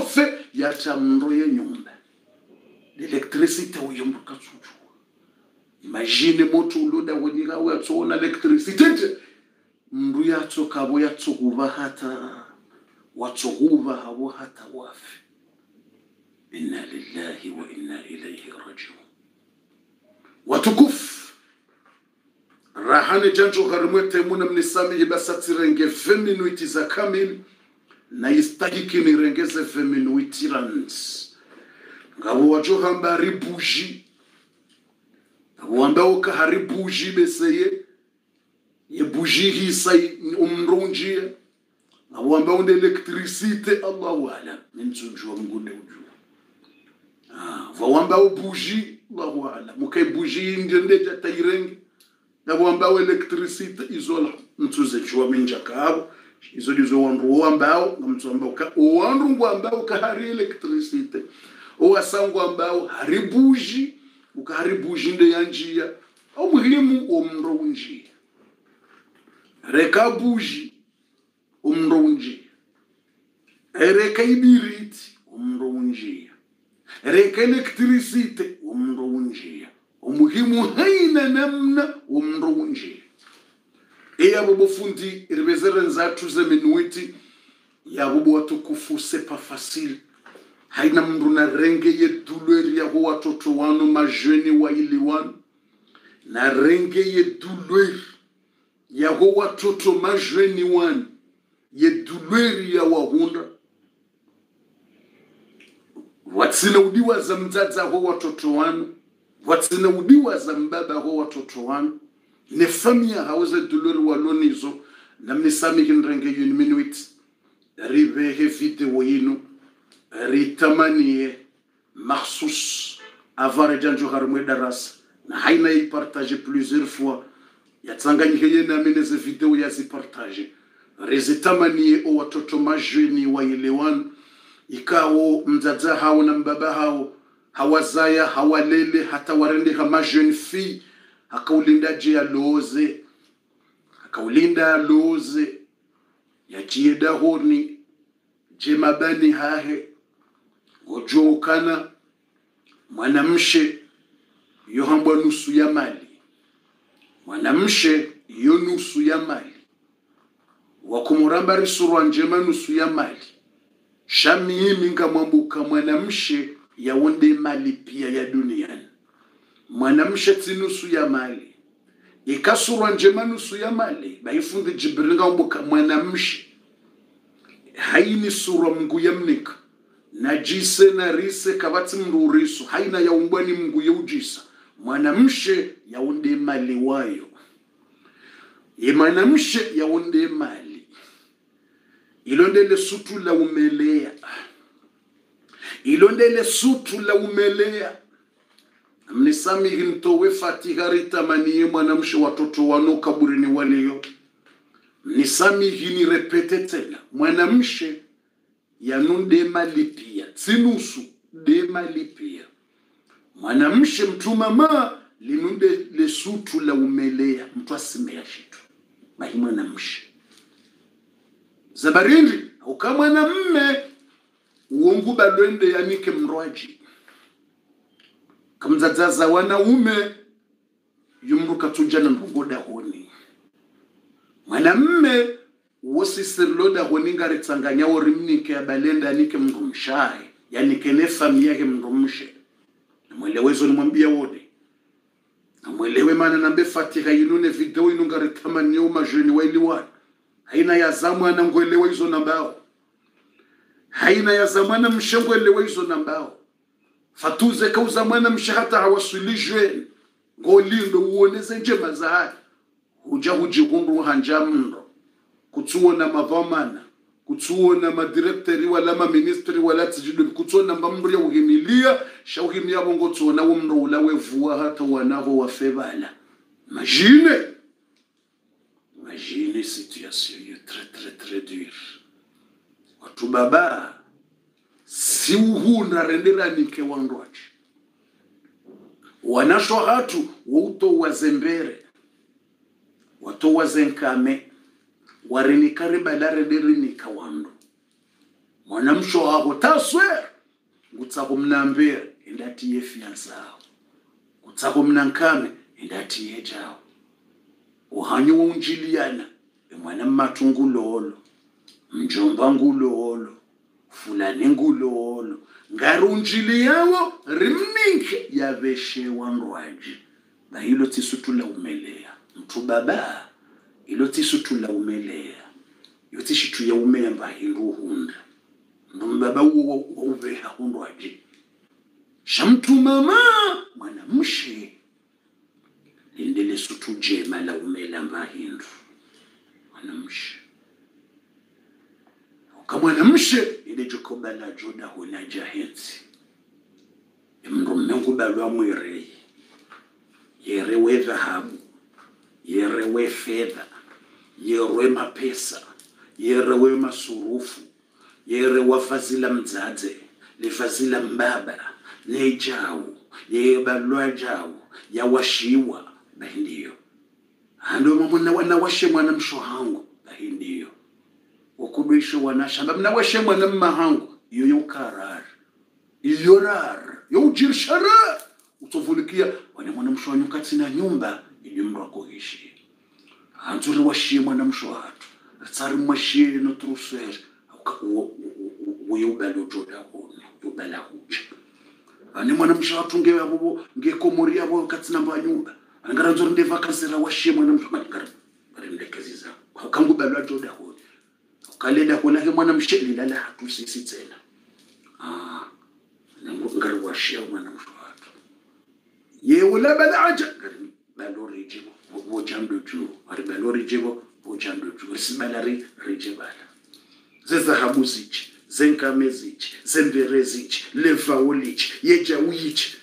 shofe yacha mndo ye nyumba electricity uyembuka tsuchu imagine moto uloda wenyika uyatsoona electricity nje mndu yatsokavo yatsokuva hata watsokuva havo hata wafe inna lillahi wa inna ilaihi rajiun watukufu rahane janjo gharimwete muna mnisamihi basatsirenge 20 minuti za kamili na istahiki nirengeze 20 minuti rans ngabo wajo hamba hari buji ngabo wamba uka hari buji beseye ye buji hisa umrunjia ngabo wamba unde elektricite allahu alam nimtsunjwa mgunde ujua ah vawamba buji allahu alam mukai buji ndende jatairenge ngabo wamba elektricite izola mtsuze jwa minja kabo izo ndizo wandu wambao ngamtsomba uka wandu ngwambao kahari electricity owasangu ambao hari buji ukahari buji nde ya njia omuhimu omndo unjia reka buji omndo unjia reka ibiriti omndo unjia reka electricity omndo unjia omuhimu haina namna omndo unjia eyabo bofundi ribezere nzathu zeminuiti yabo bwatukufu sepa fasili haina mndu na renge yedulweri yaho watoto wanu majeni waili wanu na renge yedulweri yaho watoto majeni wanu yedulweri ya wahunda watsina udiwa za mdzadza ho watoto wanu watsina udiwa za mbaba ho watoto wanu ne famia hauze dulweri walonizo namnisamihin renge yuni minuit rivehe video yinu ritamanie mahsus avare janjo harumwe darasa na haina ipartage plusieurs fois yatsanganyike yenamene ze video yazipartage rezitamanie o watoto majeni waelewana ikawo mdzadza hao na mbaba hao hawazaya hawalele hata warendeha majeni fi akaulinda je yaloze akaulinda yaloze yachieda honi je mabani hahe ngojoukana mwanamshe yohambwa nusu ya mali mwanamshe yo nusu ya mali wakumuramba risurwa njema nusu ya mali shamiimi ngamwambuka mwanamshe yaonde mali pia ya duniani mwanamshe ti nusu ya mali ikasurwa njema nusu ya mali baifundi jibril ngambuka mwanamshe haini surwa mngu yamnika najise na rise kabati mruriso haina yaumbwani mngu yeujisa mwanamshe yaunde mali wayo ye mwanamshe yaunde mali ilondele sutu la umelea ilondele sutu la umelea mnisamihi mtowe fatiha ritamaniye mwanamshe watoto wano kaburini waleyo mnisamihi nirepete tena mwanamshe yanu mali pia tsinusu mali pia mwanamshe mtumama linunde lesutu la umelea mtu asimea shitu mahi mwanamshe zabarindi uka mwanamme uongu balwende yanike mrwaji kamzadzaza wanaume yumru katujana ndungoda honi mwanamme wosisiriloda honingari tsanganya wori mnike abalenda anike mndu mshaye yanike ne fami yake mndu mshe namwelewezo nimwambia wode namwelewe mana nambe fatiha inune video inungari tamaniyo majeni wailiwana haina ya zamwana ngwelewa hizo nambao haina ya zamwana mshe ngwelewa hizo nambao fatuze kauza mwana mshe hata hawasulishwe ngolindo uoneze njema za haya huja hujihundu hanja mndo kutsuona mavamana kutsuona madirekteri wala maministri wala tijido kutsuona mbamndu ya uhimilia shauhimia bongo tsuona umndo ula wevua hata wanavo wafebala imagine imagine situation yo très très très dure watu baba si uhunda renderanike wandwachi wanasho hatu wouto wazembere wato wazenkame warinika ribalare dirinika wandu mwanamsho wako taswer ngutsako mnambere indati yefiansawo ngutsako mnankame indati yejawo uhanyo unjiliyana emwana mmatu ngulolo mjomba ngulolo fulani ngulolo ngari unjili yawo rimninke yaveshewa ndwaji bahilo tisutula umeleya mtu baba ilo tisutula umeleya yo tishitu ya umemba hindu hunda ndombaba uwo uveha hundwaji shamtu mama mwana mshi lindele sutu jema la umela mbahindu mwana mshi kamwana mshe ile jokoba la joda huna jahenzi mndu mmengubalwa mwirei yere we dhahabu yere we fedha yere we mapesa yere we masurufu yere wa vazi la mdzadze livazi la mbaba nejawu yebalwa jawu yawashiwa bahindiyo ando mamuna wanawashe mwana msho hangu bahindiyo wakubishe wanashamba mnawashe mwana mmahangu iyo yokarara iyo rara youjirshara utovulikia wane mwana msho wanyu katina nyumba ili mndu akoishi anzuri washie mwana msho hatu tsari mwashie no trusere uyubala ujoda hone ubala huja ane mwana msho hatu nge abo ngekomori abo katina mba nyumba angara nzuri nde vakasira washie mwana msho ngara ngara ndekezi za kangu balwa joda hone kalenda kona ke mwana mshe lilala hatu sisi tena ah ngari washie mwana msho hatu yeula bala aja ngari balori jibo bojando ju ari balori jibo bojando ju sibalari rejebala zezahabu zichi zenkame zichi zembere zichi levawo lichi yejawu yichi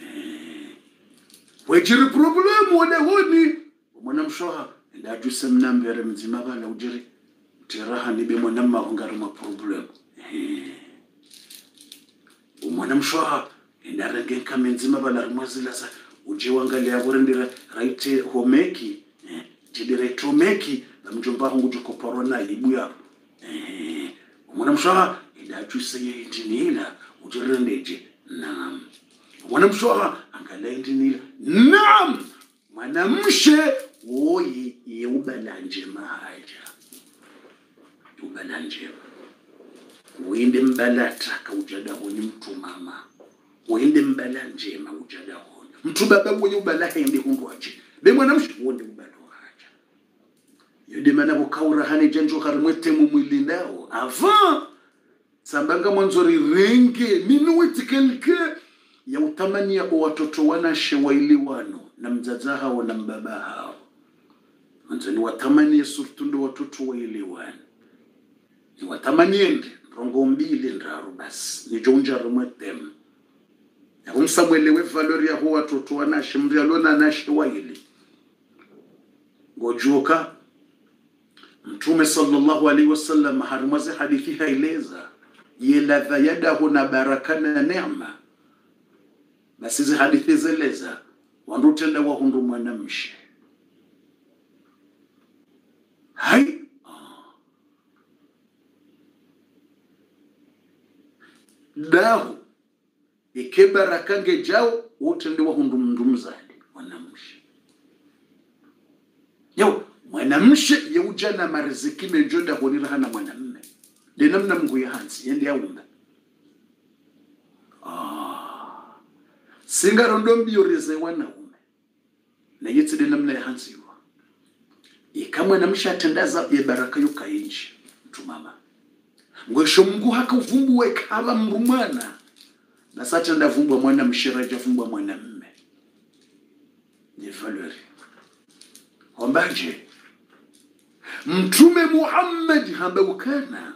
wejiri problemu wone honi mwana mshoha ndajuse mnambere mzima bala ujiri tiraha nibe mwana mmaho ngari mwa problemu umwana mshoha ndarenge nkame nzima bala rimwazilasa uje wangalia bore ndira raite homeki eh, tidire homeki bamjomba wangu jokoporo na ibu yapo eh, umwana mshoha idachuse ye indinila ujirendeje naam umwana mshoha angala indinila naam mwanamshe woyi yeubala mahaja ubala njema uinde mbalata kaujada honi mtu mama uinde mbala njema ujada honi mtu baba wenye ubala hende hundwaje be mwanamshe wonde ubala haja yode mana bukaura hane janjo harimwete mumwilindao avant sambanga mwanzo rirenge minuwitikelke ya utamania o watoto wanashe waili wano na mzaza hao na mbaba hao mwanzo ni watamanie surtu ndo watoto waili wano ni watamanie ndi rongo mbili ndaru basi nijonja rimwetemu yakumsamwelewe valori yaho watoto wanashe mndu yalona nashe waili ngojuka mtume sallallahu alaihi wasallam harimwaze hadithi haileza yeladha yadahu na baraka na neema basi hizi hadithi zeleza wandutenda wahundu mwanamshe hai dahu ike baraka ngejao wotende wahundu mndu mzali mwanamshe yo mwanamshe yeujana mariziki menjoda honirahana mwanamme denamna mngu ya hansi yende yaumba ah. singarondo mbiyorize wanaume nayitsi denamna ya hansi iwa ikamwe namshe atendaza ye baraka yukayinji mtumama ngwesho mngu haka uvumbuwe kava mndu mwana nasatenda vumbwa mwana mshiraja vumbwa mwana mme ni valeri wambaje mtume muhammad hambeukana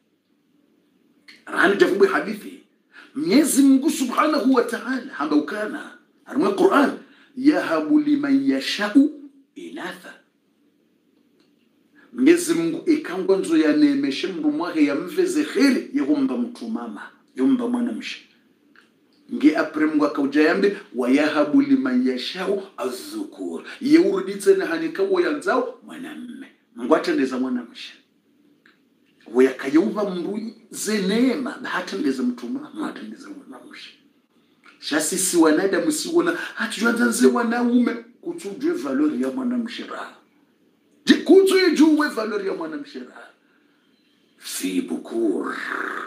rani javumbwe hadithi mwenyezi mungu subhanahu wa taala hambeukana arimwe quran yahabu liman yashau inatha mwenyezi mungu ikangwa nzo yanemeshe mndu mwahe yamveze kheri yehumba mtu mama yumba mwanamshe nge apre mungu akauja yambe wayahabu liman yashau azukur yeuruditsene hanikawo yanzao mwanamme mungu atendeza mwanamshe weyakayeuva mndu ze neema bahati ngeze mtuma mata ngeze mwanamshe shasisi wanadamu siwona hatujanza nze wanaume kutsujwe valori ya mwanamshe raha Je, kutsu ijuwe valori ya mwanamshe raha fi bukur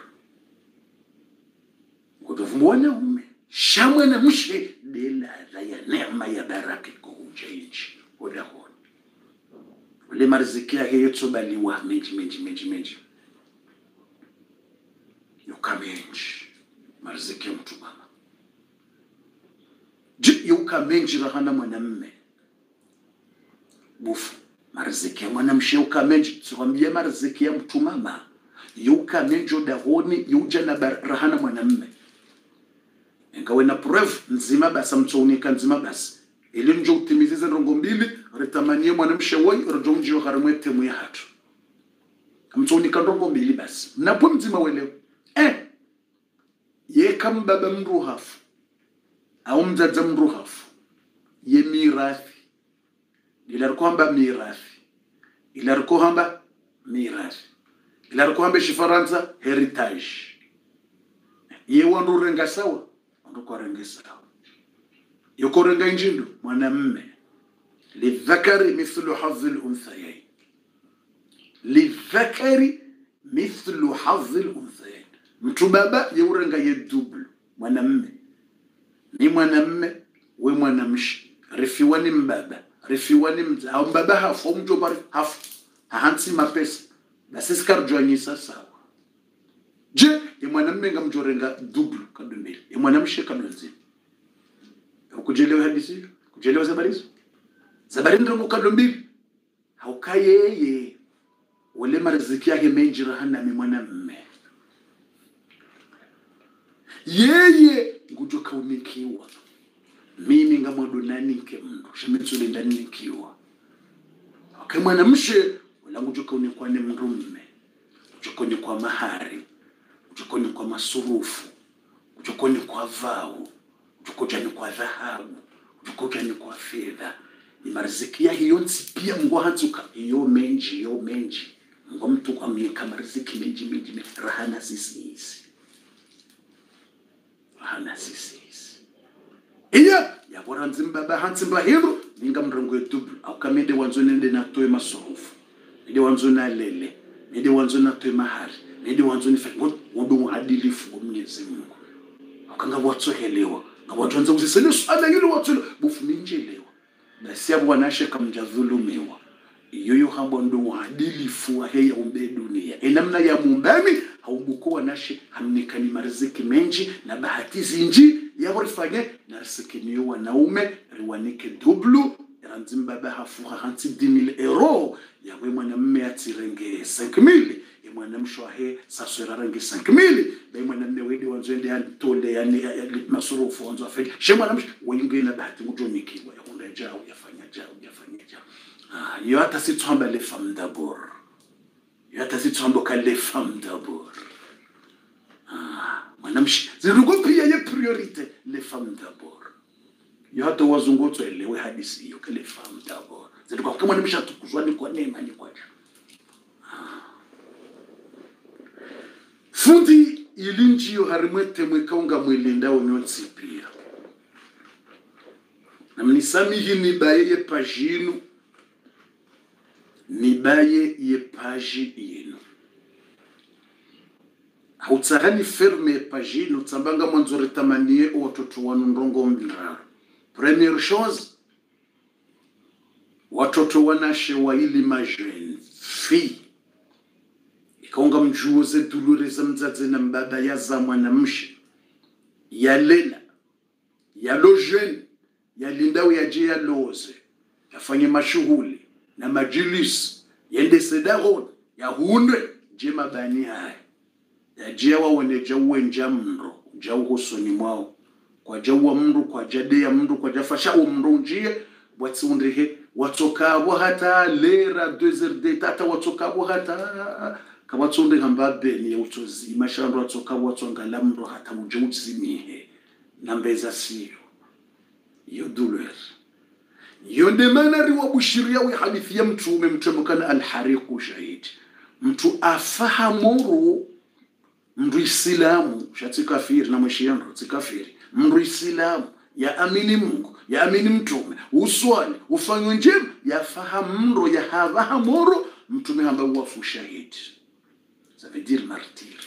kutovumbwa wanaume shamwana mshe deladha ya neema ya baraka ikuja ichi udahona ule mariziki yake yotsobaliwa menji menji menji menji yukamenji mariziki ya mtu mama je yukamenji rahana mwanamme bufu mariziki ya mwanamshe yukamenji sikwambia mariziki ya mtu mama yukamenji udahoni yuja na bar- rahana mwanamme ingawe na preuve nzima basi amtsounika nzima basi ili njo utimizize ndongo mbili ritamanie mwanamshe woi rijo mjio harimwe temu ya hatu amtsounika ndongo mbili basi mnapo mzima welewe eh ye kam baba mndu hafu au mdzadza mndu hafu ye mirathi ila rikwamba mirathi ila rikohamba mirathi ila rikohamba shifaransa heritage ye wandu renga sawa wandu kwarenga sawa yokorenga injindu mwanamme lidhakari mithlu hadhi lunthayain lidhakari mithlu hadhi lunthayain mtu baba yeurenga ye double mwanamme ni mwanamme we mwanamshi rifiwa ni mbaba rifiwa ni mza au mbaba hafu au mjomba hafu hahansi mapesa basi sikarujwanyisa sawa je ye mwanamme ngamjorenga double kado mbili ye mwanamshe kado nzima ukujelewa hadisi hiyo kujelewa zabari hizo zabari ndo mukado mbili hauka yeye wale mariziki yake menji rahana mi mwanamme yeye ngujo kaunikiwa mimi ngamwadonanike mndu shemitsule ndanikiwa okay mwanamshe wala ngujo kaunikwa ni mrumme ujokoni kwa mahari ujokoni kwa masurufu ujokoni kwa vau ujokojani kwa dhahabu ujokojani kwa fedha ni mariziki ya hiyo nsi pia mngwa hanzuka iyo menji iyo menji mngwa mtu kwa mieka mariziki menji menji menji rahana sisi hizi rahana sisi hizi iya yabora nzimbaba hanzimba hiro ninga mrengo yetubu aukamede wanzo nende natoe masurufu nende wanzo nalele nende wanzo natoe mahari nende wanzo nife ngodo uadilifu wa Mwenyezi Mungu akanga watsohelewa ngawatwanza uzisele swala yule watsolo bufuminjelewa basi abo wanashe kamjadhulumiwa iyoyo habo ndo uadilifu wa heya umbe dunia enamna ya mumbami haubuko wanashe hamnikani mariziki menji na bahati zinji yabo rifanye na riziki niyo wanaume riwanike dublu ranzimbaba hafuha hansi 10000 euro yawe mwanamme atirenge 5000 ye mwanamsho ahe saswerarange 5000 bai mwanamme wede wanzoende antole yani ya- ya- masurufu wanzo afeli she mwanamsho wengine bahati ngujonikiwa yakunda jao yafanya jao yafanya jao ah yo hata sitswamba le femme d'abord yo hata sitswamba ka le femme d'abord ah mwanamshi zirugo pia ye priorite le femme d'abord yo hata wazungu twelewe hadisi hiyo kale femme d'abord zilikuwa kama mwanamshi atukuzwa ni kwa neema ni kwa jao fundi ilinjiyo harimwete mwekaunga mwilinda unyotsi pia na mnisamihi nibaye ye paji yinu nibaye ye paji yinu hautsahani ferme ye paji yinu tsambanga mwanzo ritamanie watoto wanu ndongo mbiraro premiere chose watoto wanashe waili majeni fi ikaunga mjuoze dulure za mzadze na mbaba ya za mwanamshe yalela yalojeni yalindau yaje yaloze yafanye mashughuli na majilisi yende sedahoni yahunde je mabani haya yaje wawone jauwenja mndo jauhusoni mwao kwa jauwa mndu kwa jadeya mndu kwa jafashawo mndu njie watsiundihe watsokabo hata lera deux de tata watsokabo hata kabatsunde hamba beni ya utsozima shandu watsokabo watsongala mndu hata uje utsimihe nambeza siyo iyo douleur iyo ndemana riwa bushiria we hadithi ya mtume mtume kana alhariqu shahidi mtu afahamuru mndu isilamu shatikafiri na mwishiyando tikafiri mndu isilamu ya amini mungu ya amini mtume uswali ufanywe njema yafahamu mro yahavahamoro mtume hamba wafu shahidi ça veut dire martyr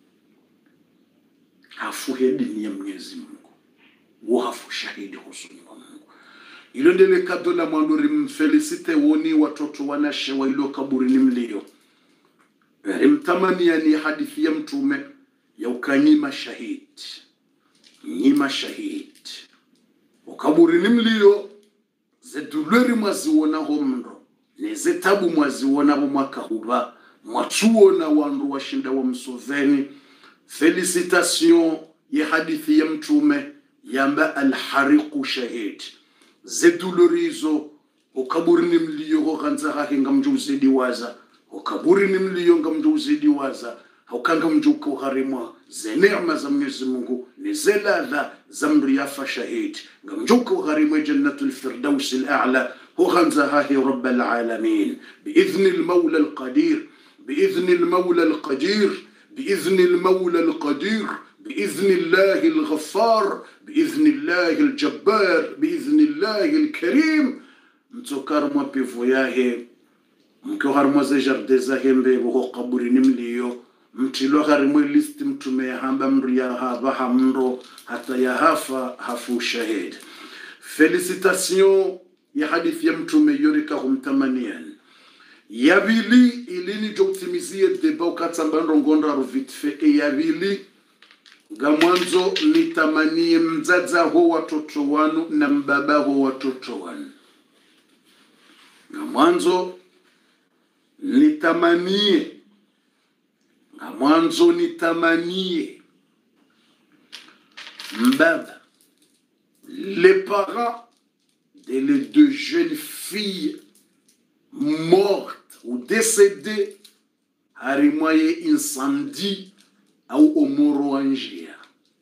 hafuhe dini ya mwenyezi mungu wafu shahidi husuni wa mungu ilo ndele kado la mwanduri mfelisite woni watoto wanashe wa ilo kaburini mlio imtamania ni hadithi ya mtume ya ukanyima shahidi nyima shahidi ukaburini mlio zedulweri mwaziwonaho mndo nezetabu mwaziwonavo mwakahuva mwatsuwona wandu washinda wa msoveni felicitation ya hadithi ya mtume yamba alhariqu shahid zedulorizo ukaburini mlio hoganza hahinga mju uzidi waza ukaburini mlio nga mju uzidi waza haukanga mju ukauharimwa ze neema za mwenyezi mungu ni ze ladha za mriyafa shahid nga mju ukauharimwa jannatu lfirdausi lala hoganza hahi rab alalamin biidhni lmaula alqadir biidhni lmaula alqadir biidhni lmaula alqadir بإذن الله الغفار بإذن الله الجبار بإذن الله الكريم mtsokar mwa pevo yahe mkiwa harimwa ze jarde zahe mbevo ho kaburini mliyo mtilo harimwe listi mtume yahamba mri yahava hamndo hata yahafa hafu shahid felicitation ya hadithi ya mtume yorika humtamanian yavili ilini joutimizie deba ukatsamba ndongondraro vitfe e yavili nga mwanzo nitamanie mzaza ho watoto wanu na mbaba ho watoto wanu nga mwanzo nitamanie nga mwanzo nitamanie mbaba les parents de les deux jeunes filles mortes ou décédées harimwaye incendie au omoro wa njia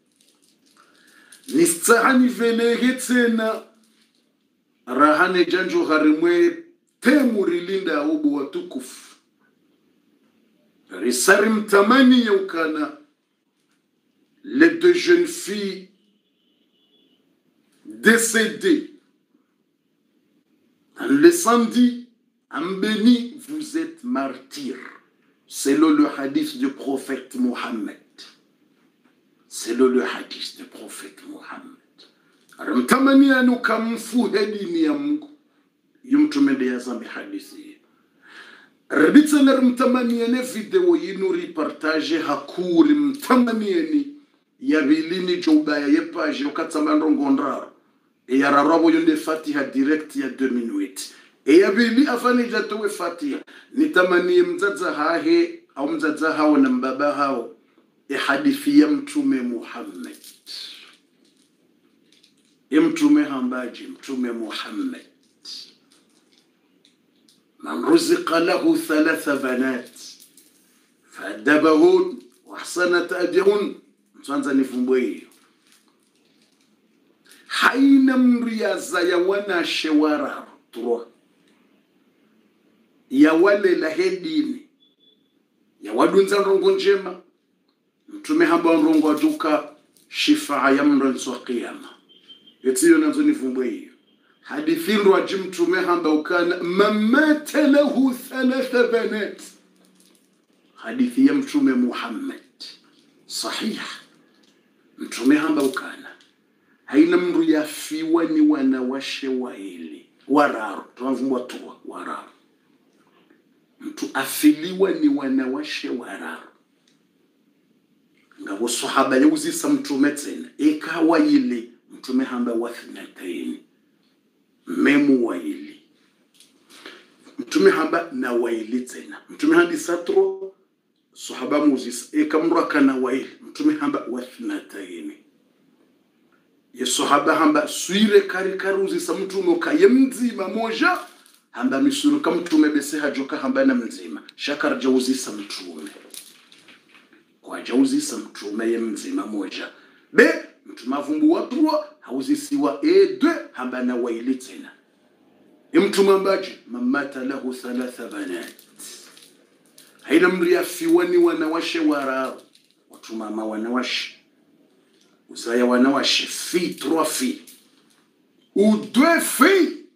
nistahani venege tena rahane janjo harimwe temu rilinda ubu watukufu risari mtamani ya ukana les deux jeunes filles décédées en l'incendie en béni vous êtes martyrs selon le hadith du prophète Mohammed. Selon le hadith du prophète Mohammed. Aramtamania nukamfuhe dini ya Mungu. Yumtume ya zambi hadithi. Rabitsa na mtamania ne video yinu ripartage hakuri mtamania ni ya bilini jobaya ye page ukatsamando ngondrar. E ya rarabo yonde fatiha direct ya 2 minutes eyabili afanija towe fatia nitamanie mzaza hahe au mzaza hao na mbaba hao ihadithi ya mtume muhammad ya mtume hambaji mtume muhammad man ruzika lahu thalatha banat faadabahun waahsana taadihun mtwanza nifumbwe hiyo haina mriaza ya wanashe wararo trois ya wale la hedini ya wadunza ndongo njema mtume hamba ndongo aduka shifaa ya mndo nso qiyama yetiyo nazo nivumbwe hiyo hadithi ndo aji mtume hamba ukana mamata lahu thalatha banat hadithi ya mtume Muhammad sahih mtume hamba ukana haina mndu yafiwa ni wanawashe waili wararu tunavumbwa tuwa wararu mtu afiliwa ni wanawashe wararu ngabo sahaba yauzisa mtume tena ikawa ile mtume hamba wathnataini memu waili mtume hamba na waili tena mtume handi satro sahaba muzisa ikamra kana waili mtume hamba wathnataini ye sahaba hamba swire kari kari uzisa mtume ukaye mzima moja hamba misuru kam mtume bese hajoka hamba na mzima shakar jauzisa mtume kwa jauzisa mtume ye mzima moja be mtume avumbu watrua hauzisiwa edwe hamba na waili tena mtume ambaje mamata lahu thalatha banat haina mriafiwani wanawashe wara watumama wanawashe uzaya wanawashe fi trois fi ou deux filles